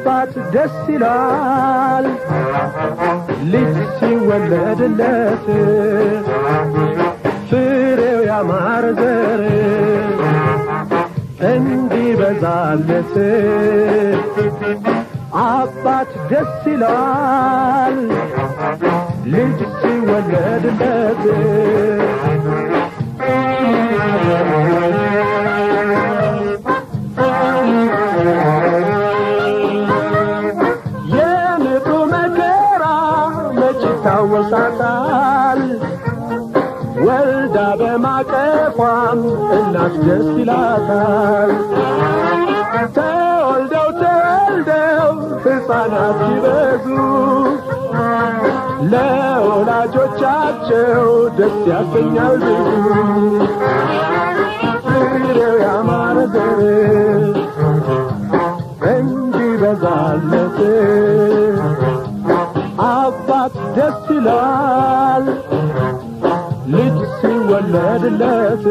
አባት ደስ ይላል ልጅ ሲወለድለት ፍሬው ያማረ ዘር እንዲበዛለት አባት ደስ ይላል ልጅ ሲወለድለት የምጡ መከራ መች ይታወሳታል ወልዳ በማቀፏም እናት ደስ ይላታል ተወልደው ተወልደው ሕፃናት ሲበዙ ለወላጆቻቸው ደስ ያሰኛል ብዙ ፍሬው ያማረ ዘር እንዲበዛለት አባት ደስ ይላል ልጅ ሲወለድለት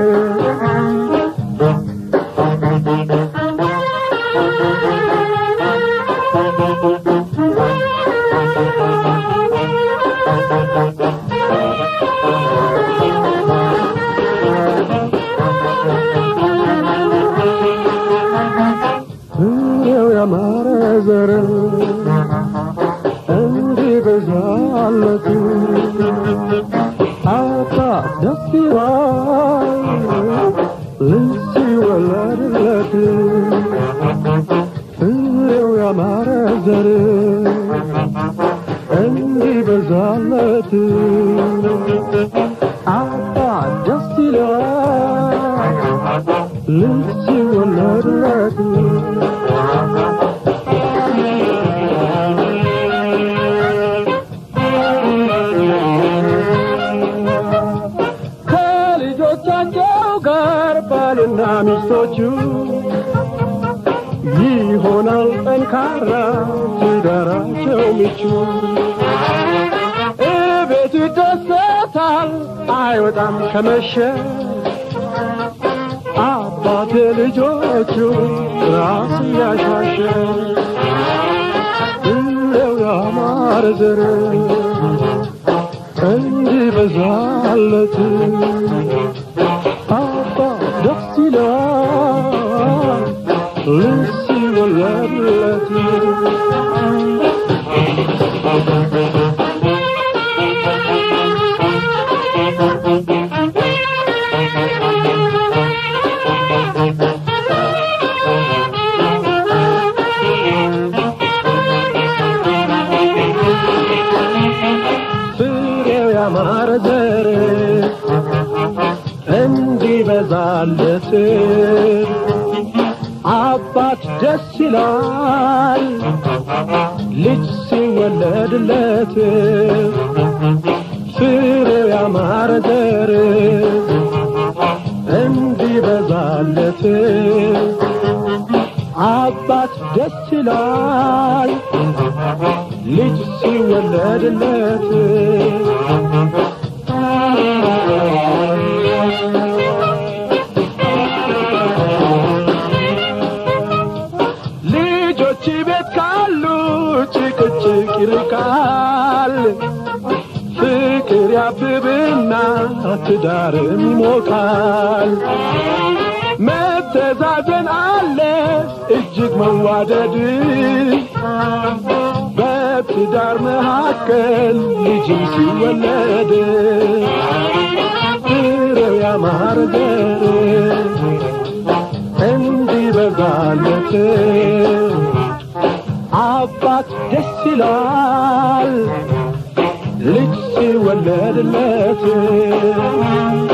ፍሬው ያማረ ዘር እንዲበዛለት አባት ደስ ይላል ልጅ ሲወለድለት ፍሬው ያማረ ዘር እንዲበዛለት አባት ደስ ይላል ልጅ ሲወለድለት ከልጆቻቸው ጋር ባልና ሚስቶቹ ይሆናል ጠንካራ ትዳራቸው ምቹ እቤቱ ይደሰታል አይወጣም ከመሸ አባት ልጆቹ ራስ ያሻሸ ፍሬው ያማረ ዘር እንዲበዛለት አባ ደስ ይላል ልጅ ሲወለድለት ፍሬው ያማረ ዘር እንዲበዛለት አባት ደስ ይላል ልጅ ሲወለድለት ፍሬው ያማረ ዘር እንዲበዛለት አባት ደስ ይላል ልጅ ሲወለድለት ልጆች ቤት ካሉ ጭቅጭቅ ይርቃል ፍቅር ያብብና ትዳርም ይሞቃል መተዛዘን አለ እጅግ መዋደድ በትዳር መካከል ልጅም ሲወለድ ፍሬው ያማረ ዘር እንዲበዛለት አባት ደስ ይላል ልጅ ሲወለድለት